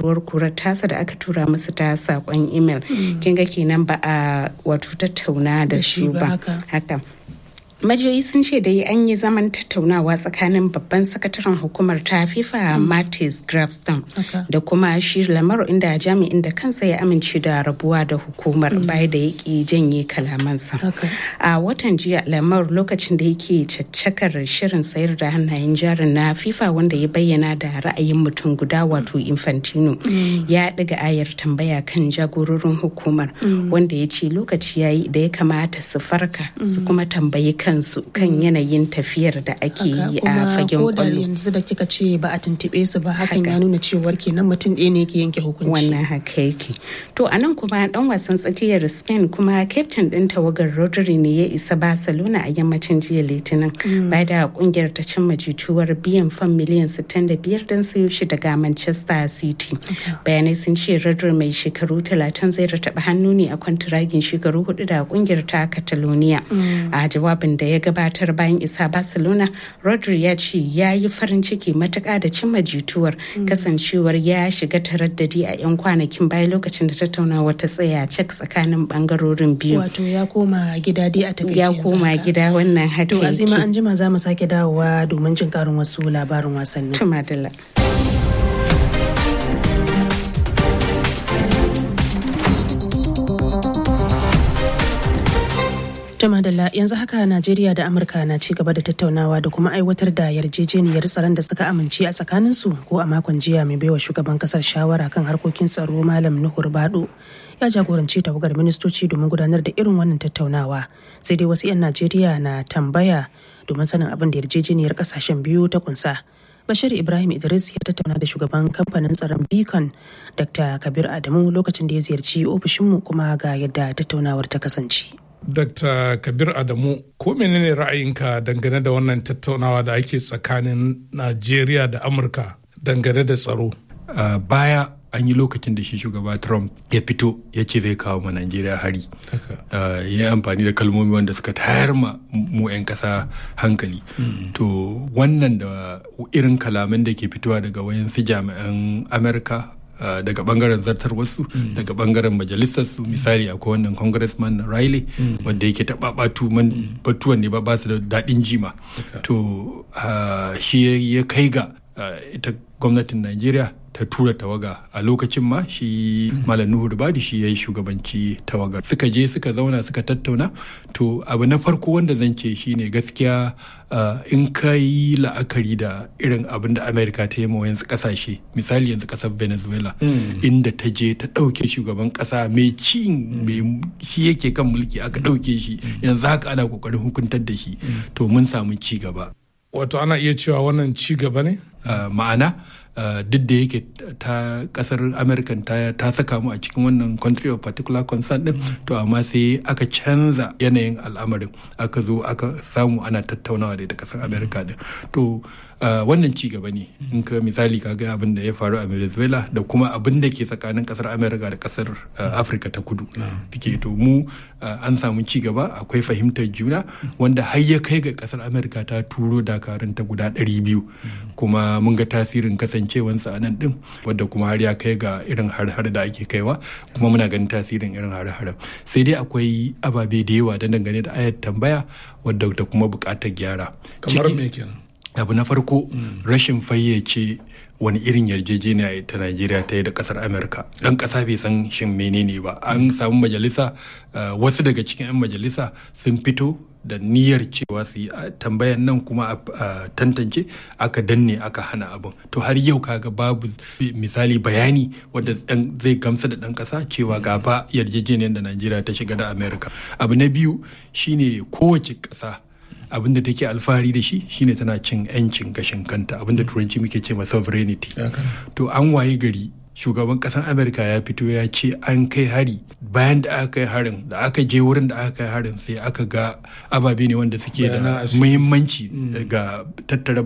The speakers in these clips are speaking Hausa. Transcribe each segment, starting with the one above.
faruwar kurar tasa da aka tura musu ta sakon email kin ga kenan ba a wato tattauna da su ba haka majiyoyi sun ce dai an yi zaman tattaunawa tsakanin babban sakataren hukumar ta fifa martis grafston da kuma shi lamar inda jami'in da kansa ya amince da rabuwa da hukumar baya da yake janye kalamansa a watan jiya lamar lokacin da yake caccakar shirin sayar da hannayen jarin na fifa wanda ya bayyana da ra'ayin mutum guda wato infantino ya ɗiga ayar tambaya kan jagororin hukumar wanda ya ce lokaci yayi da ya kamata su farka su kuma tambayi kansu kan yanayin tafiyar da ake yi a fagen kwallo. yanzu da kika ce ba a tuntube su ba hakan ya nuna cewar kenan mutum ɗaya ne ke yanke hukunci. Wannan haka yake. To a nan kuma dan wasan tsakiyar Spain kuma kyaftin ɗin tawagar Rodri ne ya isa Barcelona a yammacin jiya Litinin. Bai da kungiyar ta cimma jituwar biyan fan miliyan 65 don sayo shi daga Manchester City. Bayanai sun ce Rodri mai shekaru 30 zai rataba hannu ne a kwantiragin shekaru hudu da kungiyar ta Catalonia. A jawabin da ya gabatar bayan isa barcelona rodri ya ce ya yi farin ciki matuƙa da cimma jituwar kasancewar ya shiga taraddadi a 'yan kwanakin bayan lokacin da tattaunawa ta tsaya cek tsakanin bangarorin biyu wato ya koma gida dai a takaice ya koma gida wannan haka to azima an jima za mu sake dawowa domin jin karin wasu labarin wasannin tumadala Jama Dalla yanzu haka Najeriya da Amurka na ci gaba da tattaunawa da kuma aiwatar da yarjejeniyar tsaron da suka amince a tsakaninsu ko a makon jiya mai baiwa shugaban kasar shawara kan harkokin tsaro Malam Nuhur Bado ya jagoranci tawagar ministoci domin gudanar da irin wannan tattaunawa sai dai wasu 'yan Najeriya na tambaya domin sanin abin da yarjejeniyar kasashen biyu ta kunsa. Bashir Ibrahim Idris ya tattauna da shugaban kamfanin tsaron Beacon Dr. Kabir Adamu lokacin da ya ziyarci ofishinmu kuma ga yadda tattaunawar ta kasance. Dr. Kabir Adamu, ko menene ra'ayinka dangane da wannan tattaunawa da ake tsakanin Najeriya da Amurka dangane da tsaro? Uh, baya an yi lokacin da shi shugaba Trump ya fito ya ce zai kawo ma Najeriya hari. Uh, ya yi amfani da kalmomi wanda suka tayar ma mu 'yan ƙasa hankali. Mm. To wannan da irin kalaman da ke fitowa daga wayansu jami'an Amurka Uh, daga bangaren zartar wasu mm. daga bangaren majalisar su mm. misali akwai wannan congressman Riley mm. wanda yake taɓa batuwan ne ba ba su da daɗin jima okay. to uh, shi ya kai ga uh, ita gwamnatin Najeriya ta tura tawaga a lokacin ma shi malam nuhu rubadi shi ya yi shugabanci tawagar suka je suka zauna suka tattauna to abu na farko wanda zan ce shine gaskiya in ka yi la'akari da irin abin da amerika ta yi yanzu kasashe misali yanzu kasar venezuela inda ta je ta ɗauke shugaban ƙasa mai ci mai shi yake kan mulki aka ɗauke shi yanzu haka ana kokarin hukuntar da shi to mun samu ci gaba wato ana iya cewa wannan ci gaba ne ma'ana Uh, duk da yake ta kasar american ta, ta saka mu a cikin wannan country of particular concern din mm. to amma sai aka canza yanayin al'amarin aka zo aka samu ana tattaunawa da ita kasar america din to uh, wannan ci gaba ne mm. in ka misali ka ga abin da ya faru a venezuela da kuma abin da ke tsakanin kasar america da kasar uh, africa ta kudu mm. to mu an samu ci gaba akwai fahimtar juna wanda har ya kai ga kasar america ta turo dakarun ta guda 200 kuma mun ga tasirin kasance kasancewansa a nan din wadda kuma har ya kai ga irin har-har da ake kaiwa kuma muna ganin tasirin irin har-har sai dai akwai ababe da yawa da dangane da ayat tambaya wadda da kuma bukatar gyara kamar me kenan abu na farko rashin fayyace wani irin yarjejeniya ta Najeriya ta yi da kasar Amerika dan kasa bai san shin menene ba an samu majalisa wasu daga cikin 'yan majalisa sun fito da niyyar cewa su yi tambayan nan kuma a tantance aka danne aka hana abin to har yau kaga babu misali bayani wadda zai gamsa da dan kasa cewa ga ba yarjejeniyar da najeriya ta shiga da america abu na biyu shine kowace kasa abin da take alfahari da shi shine tana cin 'yancin gashin kanta abin da turanci muke ce ma sovereignty to an waye gari shugaban kasar amerika ya fito ya ce an kai hari bayan da aka kai harin da aka je wurin da aka kai harin sai aka ga ababe ne wanda suke da muhimmanci ga tattara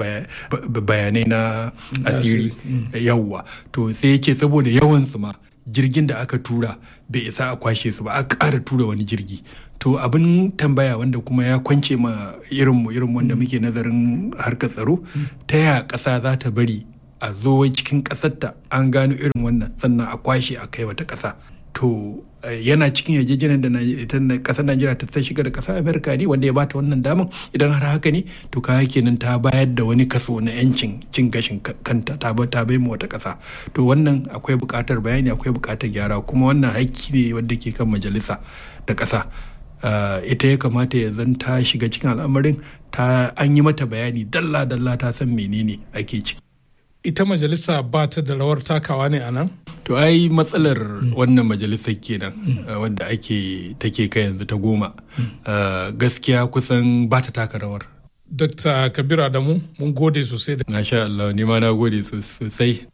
bayanai na asiri yawwa to sai ya ce saboda yawansu ma jirgin da aka tura bai isa a kwashe su ba a ƙara tura wani jirgi to abin tambaya wanda kuma ya kwance ma irinmu irin wanda muke nazarin harkar tsaro ta ya ƙasa za ta bari a zo cikin ƙasarta an gano irin wannan sannan a kwashe a kai wata ƙasa to yana cikin yarjejeniyar da ita kasar Najeriya ta shiga da kasar Amerika ne wanda ya bata wannan daman idan har haka ne to kaya kenan ta bayar da wani kaso na yancin cin gashin kanta ta ta bai mu wata kasa to wannan akwai buƙatar bayani akwai buƙatar gyara kuma wannan haƙƙi ne wanda ke kan majalisa da ƙasa ita ya kamata ya zan ta shiga cikin al'amarin ta an yi mata bayani dalla dalla ta san menene ake ciki ita majalisa ba ta da rawar takawa ne a nan? To ai matsalar wannan majalisar kenan wadda ake take kai yanzu ta goma gaskiya kusan ba ta taka rawar. Dr. Kabir Adamu mun gode sosai da. Masha Allah ni ma na gode sosai.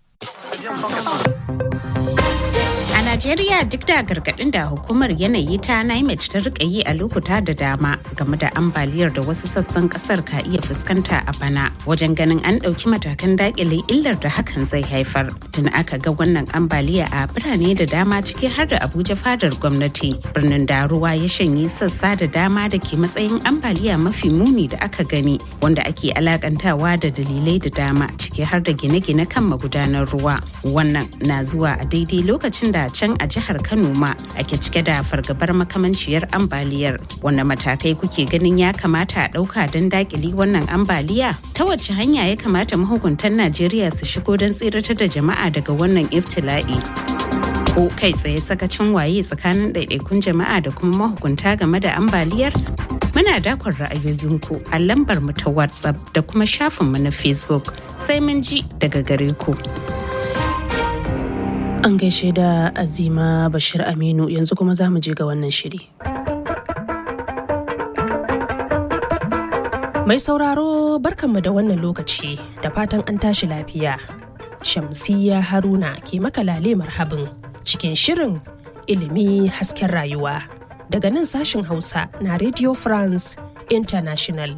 Najeriya duk da gargaɗin da hukumar yanayi ta NIMET ta rika yi a lokuta da dama game da ambaliyar da wasu sassan kasar ka iya fuskanta a bana wajen ganin an ɗauki matakan dakile illar da hakan zai haifar. Tun aka ga wannan ambaliya a birane da dama ciki har da Abuja fadar gwamnati. Birnin da ruwa ya shanye sassa da dama da ke matsayin ambaliya mafi muni da aka gani wanda ake alakantawa da dalilai da dama ciki har da gine-gine kan magudanar ruwa. Wannan na zuwa a daidai lokacin da can a jihar Kano ma ake cike da fargabar makamanciyar ambaliyar wanda matakai kuke ganin ya kamata a ɗauka don dakili wannan ambaliya ta wace hanya ya kamata mahukuntan Najeriya su shigo don tsiratar da jama'a daga wannan iftila'i. Ko kai tsaye sakacin waye tsakanin ɗaiɗaikun jama'a da kuma mahukunta game da ambaliyar? Muna dakon ra'ayoyinku a lambar mu ta WhatsApp da kuma shafinmu na Facebook sai mun ji daga gare ku. An gaishe da Azima Bashir Aminu yanzu kuma za mu je ga wannan shiri. Mai sauraro barkanmu da wannan lokaci da fatan an tashi lafiya. Shamsiyya Haruna ke makalale marhabin cikin shirin ilimi hasken rayuwa daga nan sashin Hausa na Radio France International.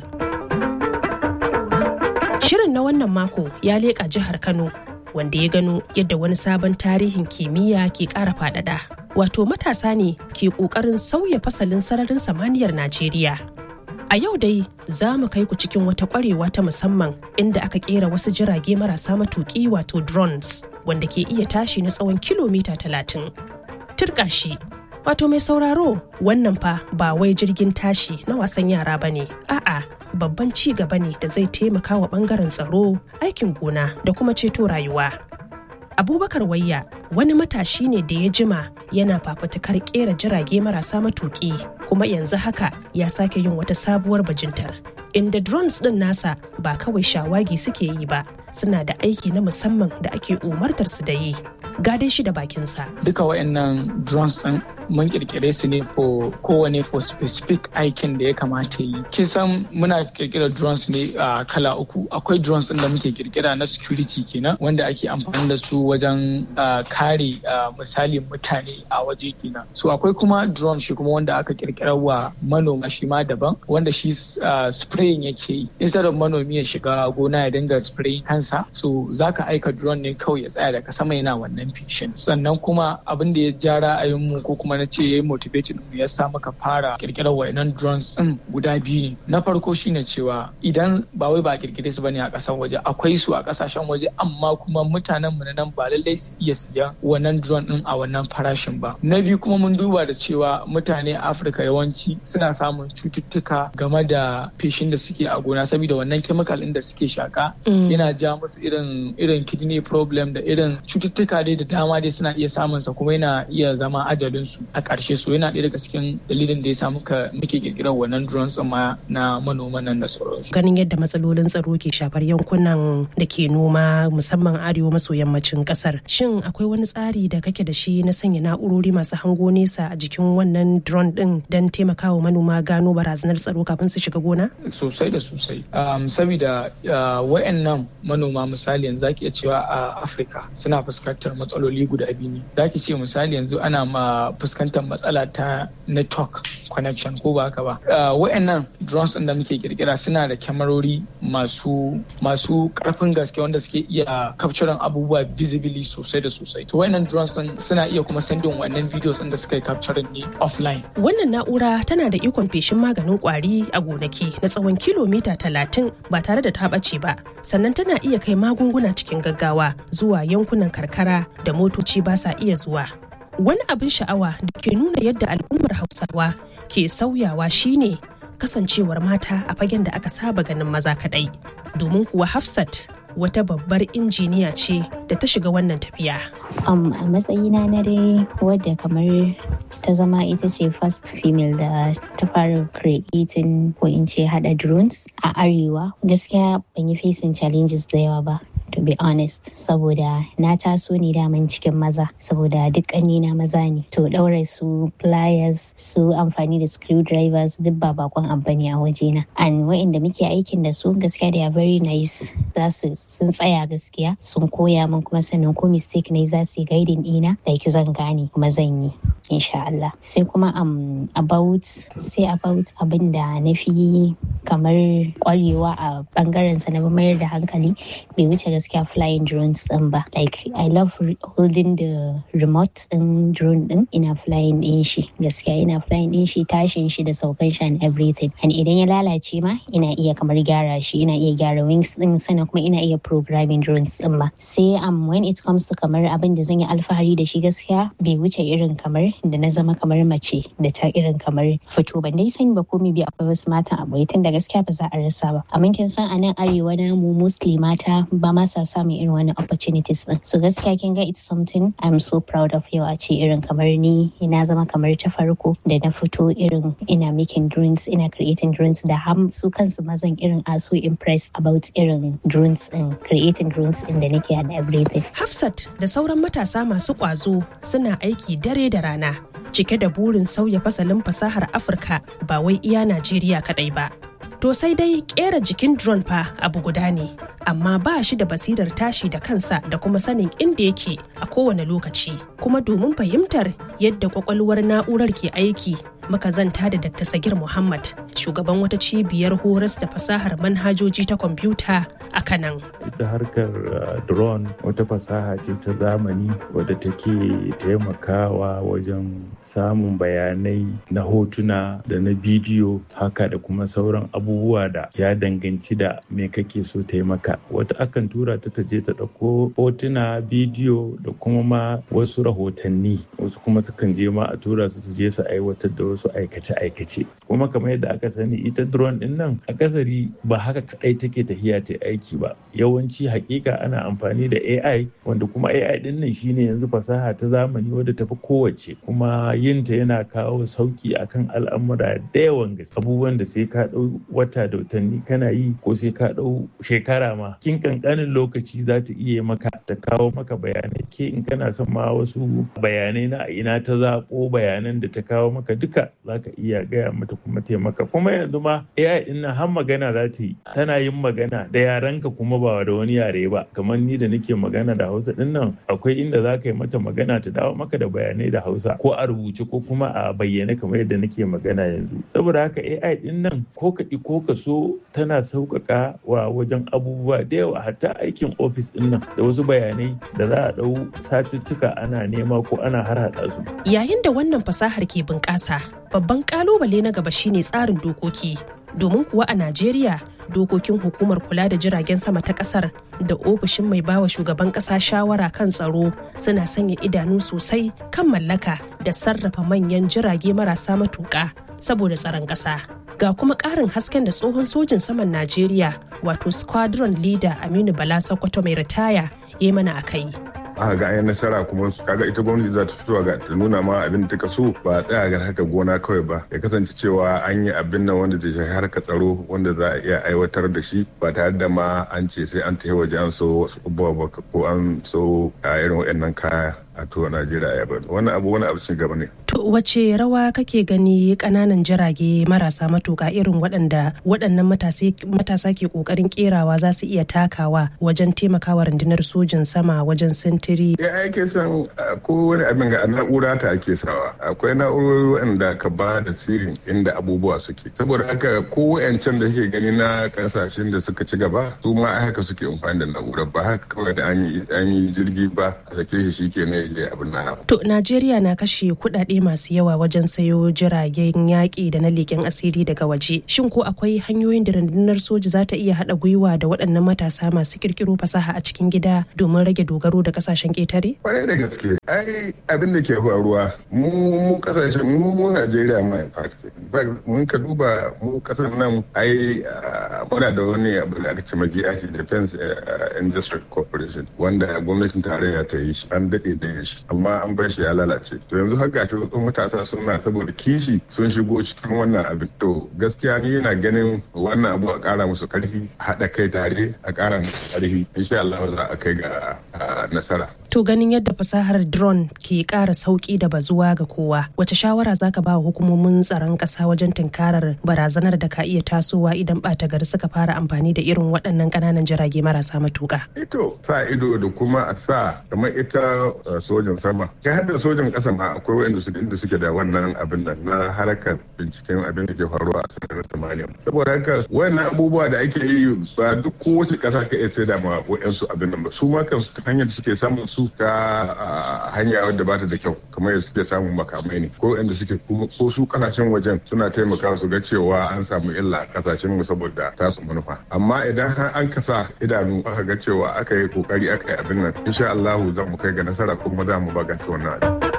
Shirin na wannan mako ya leƙa jihar Kano wanda ya gano yadda wani sabon tarihin kimiyya ke ƙara faɗaɗa. Wato matasa ne ke ƙoƙarin sauya fasalin sararin samaniyar Najeriya. A yau dai za mu kai ku cikin wata ƙwarewa ta musamman inda aka ƙera wasu jirage marasa matuƙi wato drones wanda ke iya tashi na tsawon kilomita talatin. Turƙa shi Wato mai sauraro wannan fa ba wai jirgin tashi na wasan yara ba ne, a'a babban ci gaba ne da zai taimaka wa bangaren tsaro, aikin gona da kuma ceto rayuwa. Abubakar Wayya wani matashi ne da ya jima yana fafutukar kera jirage marasa matuƙi kuma yanzu haka ya sake yin wata sabuwar bajintar. Inda drones ɗin nasa ba kawai shawagi suke yi ba, suna da aiki na musamman da ake umartar su da yi. Gade shi da bakinsa. Duka waɗannan drones ɗin mun kirkire su ne for kowane for specific aikin da ya kamata yi kisan muna kirkira drones ne a kala uku akwai drones din da muke kirkira na security kenan wanda ake amfani da su wajen kare misali mutane a waje kenan so akwai kuma drone shi kuma wanda aka kirkira wa manoma shi ma daban wanda shi spraying yake yi instead of manomi ya shiga gona ya dinga spraying kansa so zaka aika drone ne kawai ya tsaya daga sama yana wannan fishin sannan kuma abin da ya ja ra'ayinmu ko kuma na ce ya yi motivating mu ya sa maka fara kirkirar wayannan drones din guda biyu ne na farko shine cewa idan ba wai ba a kirkire su bane a kasan waje akwai su a kasashen waje amma kuma mutanen mu nan ba lallai su iya siyan wannan drone din a wannan farashin ba na biyu kuma mun duba da cewa mutane a Afirka yawanci suna samun cututtuka game da feshin da suke a gona saboda wannan chemical din da suke shaka yana ja musu irin irin kidney problem da irin cututtuka dai da dama dai suna iya samun sa kuma yana iya zama ajalin su a ƙarshe so yana ɗaya daga cikin dalilin da ya sa muka muke kirkirar wannan drones ma na manoman nan da sauransu. Ganin yadda matsalolin tsaro ke shafar yankunan da ke noma musamman arewa maso yammacin ƙasar. Shin akwai wani tsari da kake da shi na sanya na'urori masu hango nesa a jikin wannan drone ɗin don taimakawa manoma gano barazanar tsaro kafin su shiga gona? Sosai da sosai. Saboda wayannan manoma misali yanzu zaki iya cewa a Afirka suna fuskantar matsaloli guda biyu ne. Zaki ce misali yanzu ana ma fuskantar fuskantar matsala ta network connection ko ba haka ba wa'annan drones ɗin da muke kirkira suna da kyamarori masu masu karfin gaske wanda suke iya capturing abubuwa visibly sosai da sosai to wa'annan drones ɗin suna iya kuma sendin wannan videos ɗin da suka yi capturing ne offline wannan na'ura tana da ikon feshin maganin kwari a gonaki na tsawon kilomita talatin ba tare da ta ɓace ba sannan tana iya kai magunguna cikin gaggawa zuwa yankunan karkara da motoci ba sa iya zuwa wani abin sha'awa da ke nuna yadda al'ummar hausawa ke sauyawa shine kasancewar mata a fagen da aka saba ganin maza kadai domin kuwa hafsat wata babbar injiniya ce da ta shiga wannan tafiya. Um, a matsayina na dai wadda kamar ta zama ita ce first female da ta fara creating ko in ce hada drones a arewa gaskiya ban yi facing challenges da yawa ba to be honest saboda na taso ne daman cikin maza saboda duk na maza ne to daure su pliers su amfani da screwdrivers duk ba bakon abu ne a wajena and wa'inda muke aikin da su gaskiya they are very nice za su sun tsaya gaskiya sun koya min kuma sannan ko mistake ne za su yi guiding ɗina like zan gane kuma zan yi insha Allah sai kuma um, about sai about abin da na fi kamar kwarewa a bangaren sa na mayar da hankali bai wuce gaskiya flying drones din ba like I love holding the remote din drone din ina flying din shi gaskiya ina flying din shi tashin shi da saukan shi and everything and idan ya lalace ma ina iya kamar gyara shi ina iya gyara wings din sannan kuma ina iya programming drones din ma sai um, when it comes to kamar abin da zan yi alfahari da shi gaskiya bai wuce irin kamar da na zama kamar mace da ta irin kamar fito ban dai sani ba ko bi akwai wasu matan abokai tun da gaskiya ba za a rasa ba amma kin san a nan arewa na mu mostly mata ba ma sa samun irin wani opportunities din so gaskiya kin ga it's something I'm so proud of yau a ce irin kamar ni na zama kamar ta farko da na fito irin ina making drones ina creating drones da har su kansu mazan irin are so impressed about irin drones din creating drones din da nake and everything Hafsat da sauran matasa masu ƙwazo suna aiki dare da rana cike da burin sauya fasalin fasahar Afirka ba wai iya Najeriya kaɗai ba. To sai dai kera jikin drone fa abu guda ne, amma ba shi da basirar tashi da kansa da kuma sanin inda yake a kowane lokaci. Kuma domin fahimtar yadda kwakwalwar na'urar ke aiki, muka zanta da Dr. Sagir Muhammad, shugaban wata cibiyar horas da fasahar manhajoji ta kwamfuta a Kanan. Ita harkar drone wata fasaha ce ta zamani wadda take taimakawa wajen samun bayanai na hotuna da na bidiyo haka da kuma sauran abubuwa da ya danganci da me kake so taimaka. Wata akan tura ta taje ta ɗauko hotuna, bidiyo da kuma ma wasu rahotanni. Wasu kuma sukan je ma a tura su su je su aiwatar da wasu aikace-aikace. Kuma kamar yadda aka sani ita drone din nan akasari ba haka kadai take tafiya ta aiki ba. Yawanci hakika ana amfani da AI wanda kuma AI din nan shine yanzu fasaha ta zamani wadda tafi kowace kuma yinta yana kawo sauki akan al'amura da yawan gaske. Abubuwan da sai ka ɗau wata da watanni kana yi ko sai ka ɗau shekara ma kin kankanin lokaci za ta iya maka ta kawo maka bayanai ke in kana son ma wasu bayanai na ina ta zaɓo bayanan da ta kawo maka duka za ka iya gaya mata kuma taimaka kuma yanzu ma AI din nan har magana za ta yi tana yin magana da yarenka kuma ba da wani yare ba kamar ni da nake magana da Hausa din nan akwai inda za ka yi mata magana ta dawo maka da bayanai da Hausa ko a rubuce ko kuma a bayyane kamar yadda nake magana yanzu saboda haka AI din nan ko ka ko ka so tana sauƙaƙa wa wajen abubuwa da yawa hatta aikin ofis din nan da wasu bayanai da za a ɗau satuttuka ana nema ko ana harhaɗa su. Yayin da wannan fasahar ke bunƙasa, babban ƙalubale na gaba shine tsarin dokoki. Domin kuwa a Najeriya, dokokin hukumar kula da jiragen sama ta ƙasar da ofishin mai bawa shugaban ƙasa shawara kan tsaro suna sanya idanu sosai kan mallaka da sarrafa manyan jirage marasa matuƙa saboda tsaron ƙasa. Ga kuma ƙarin hasken da tsohon sojin saman Najeriya wato squadron leader Aminu Bala Sokoto mai ritaya ya mana a kai. aka ga an nasara kuma kaga ita gwamnati za ta fito ga ta nuna ma abin da ta so ba a tsaya ga haka gona kawai ba ya kasance cewa an yi abin nan wanda ta shafi harka tsaro wanda za a iya aiwatar da shi ba tare da ma an ce sai an tafi waje an so wasu abubuwa ba ko an so a irin waɗannan kaya a tuwa najeriya ya bari wannan abu wani abu ci gaba ne to wace rawa kake gani kananan jirage marasa matuka irin waɗanda waɗannan matasa ke ƙoƙarin kerawa za su iya takawa wajen taimakawa rundunar sojin sama wajen sintiri ya ake son ko wani abin ga na'ura ta ake sawa akwai na'urori wanda ka ba da sirrin inda abubuwa suke saboda haka ko wayancan da suke gani na kasashen da suka ci gaba su ma haka suke amfani da na'urar ba haka kawai da an yi jirgi ba a sake shi shi ke ne je abin na to najeriya na kashe kuɗaɗe masu yawa wajen sayo jiragen yaƙi da na leƙen asiri daga waje shin ko akwai hanyoyin da rundunar soja za ta iya haɗa gwiwa da waɗannan matasa masu ƙirƙiro fasaha a cikin gida domin rage dogaro da ƙasashen ƙetare kwarai da gaske ai abin da ke faruwa mu mu kasashen mu mu najeriya ma in fact mun ka duba mu kasar nan ai muna da wani abu da aka ce magiyashi defense industry corporation wanda gwamnatin tarayya ta yi shi an daɗe da shi amma an bar shi ya lalace to yanzu haka ta wasu matasa suna saboda kishi sun shigo cikin wannan abin to gaskiya ni yana ganin wannan abu a ƙara musu ƙarfi haɗa kai tare a ƙara musu ƙarfi insha Allah za a kai ga nasara to ganin yadda fasahar drone ke ƙara sauƙi da bazuwa ga kowa wace shawara zaka ba hukumomin tsaron ƙasa wajen tunkarar barazanar da ka iya tasowa idan ɓata gari suka fara amfani da irin waɗannan ƙananan jirage marasa matuƙa ito sa ido da kuma a sa kamar ita sojan sama kai har da sojan ƙasa ma akwai wanda suke inda suke da wannan abin nan na harkar binciken abin da ke faruwa a sararin samaniya saboda haka wannan abubuwa da ake yi ba duk kowace ƙasa ka iya sai da ma wa'yansu abin nan ba su ma kan hanyar da suke samun su ta hanya wadda ba ta da kyau kamar yadda suke samun makamai ne ko inda suke ko su kasashen wajen suna taimakawa su ga cewa an samu illa a kasashen mu saboda tasu manufa amma idan har an kasa idanu aka ga cewa aka yi kokari aka yi abin nan insha Allah za mu kai ga nasara kuma za mu baganta wannan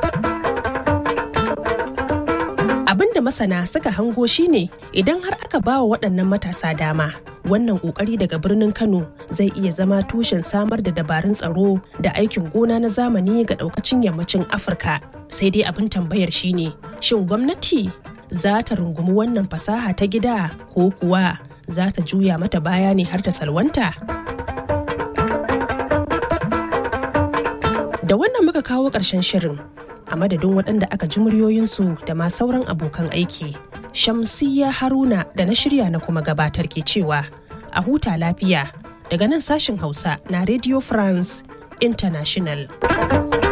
abin da masana suka hango shine idan har aka ba wa waɗannan matasa dama wannan kokari daga birnin kano zai iya zama tushen samar da dabarun tsaro da aikin gona na zamani ga daukacin yammacin afirka sai dai abin tambayar shine shin gwamnati za ta rungumi wannan fasaha ta gida ko kuwa za ta juya mata baya ne har ta salwanta da wannan muka kawo ƙarshen shirin a madadin waɗanda aka ji muryoyinsu da ma sauran abokan aiki Shamsiyya Haruna da na shirya na kuma gabatar ke cewa a huta lafiya daga nan sashin Hausa na Radio France International.